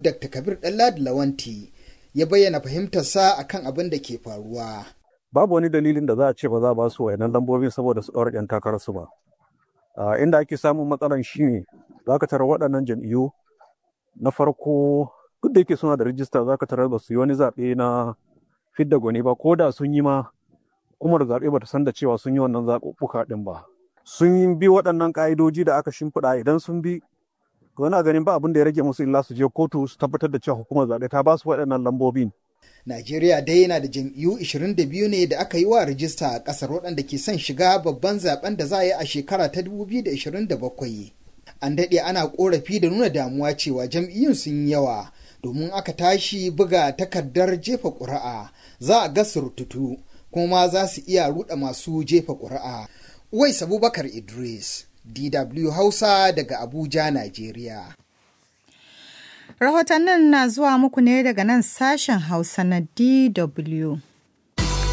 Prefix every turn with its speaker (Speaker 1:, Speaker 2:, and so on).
Speaker 1: Dr. Kabir Ɗanladi Lawanti ya bayyana fahimtarsa akan abin da ke faruwa.
Speaker 2: Babu wani dalilin da za a ce ba za a ba su wayannan lambobin saboda su ɗaura 'yan takararsu ba. Inda ake samun matsalan shi ne za ka tarar waɗannan jam'iyyu na farko duk da yake suna da rijista za ka tarar ba su yi wani zaɓe na fidda gwani ba ko da sun yi ma hukumar zaɓe ba ta san da cewa sun yi wannan zaɓuɓɓuka ɗin ba. Sun bi waɗannan ƙa'idoji da aka shimfiɗa idan sun bi wani ganin ba abin da ya rage musu illa su je kotu su tabbatar da cewa hukumar zaɓe ta ba su waɗannan lambobin.
Speaker 1: Najeriya dai yana da jam'iyyu 22 ne da aka yi wa rijista a ƙasar waɗanda ke son shiga babban zaben da za a yi a shekara ta 2027. An daɗe ana ƙorafi da nuna damuwa cewa jam'iyyun sun yawa domin aka tashi buga takardar jefa ƙuri'a za a ga surututu kuma za su iya ruɗa masu jefa ƙuri'a. Uwais Abubakar Idris, DW Hausa daga Abuja, Najeriya.
Speaker 3: Rahotannin na zuwa muku ne daga nan sashen Hausa na DW.